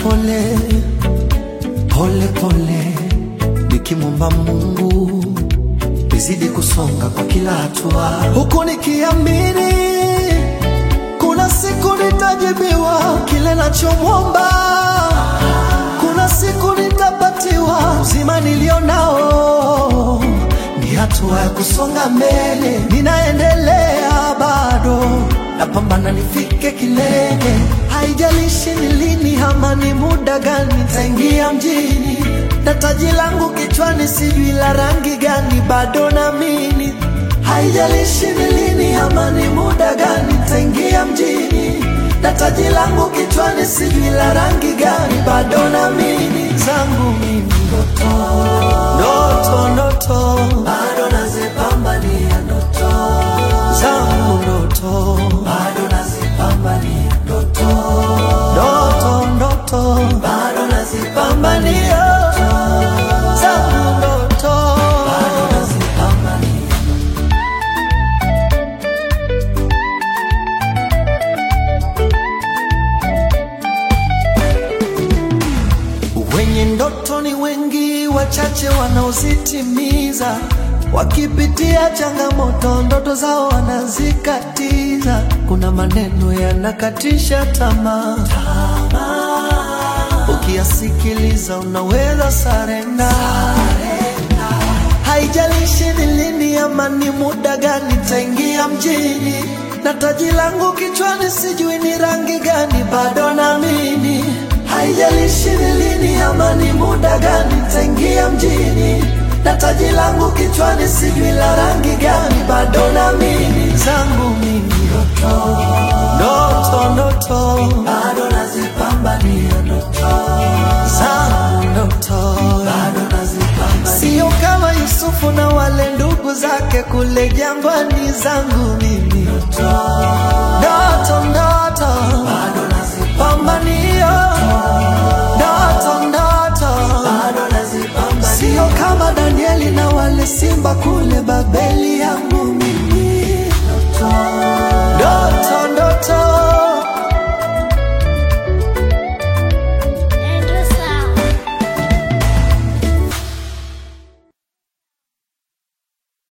pole pole pole, nikimwomba Mungu nizidi kusonga kwa kila hatua, huku nikiamini kuna siku nitajibiwa kile nachomwomba, kuna siku nitapatiwa uzima nilio nao. Ni hatua ya kusonga mbele, ninaendelea bado, napambana nifike kilele. Haijalishi ni lini ama ni muda gani, nitaingia mjini na taji langu kichwani, sijui la rangi gani, bado naamini. Haijalishi ni lini ama ni muda gani, nitaingia mjini na taji langu kichwani, sijui la rangi gani, bado naamini. Zangu mimi ndoto, ndoto, ndoto, bado nazipambania ndoto zangu, ndoto, bado nazipambania ndoto, ndoto, ndoto, bado nazipambania zangu, ndoto, bado nazipambania Wenye ndoto ni wengi, wachache wanaozitimiza. Wakipitia changamoto, ndoto zao wanazikatiza. Kuna maneno yanakatisha tamaa, ukiyasikiliza unaweza sarenda. Haijalishi ni lini ama ni muda gani, taingia mjini na taji langu kichwani, sijui ni rangi gani, bado naamini. Haijalishi ni lini ama ni muda gani, taingia mjini na taji langu kichwani, sijui la rangi gani, bado naamini. Zangu mimi ndoto, ndoto, ndoto, bado nazipambania ndoto zangu, ndoto bado nazipambania, sio kama Yusufu na wale ndugu zake kule jangwani. Zangu mimi ndoto, ndoto, ndoto bado nazipambania ndoto, ndoto bado nazipambania, sio kama Danieli na wale simba kule Babeli yangu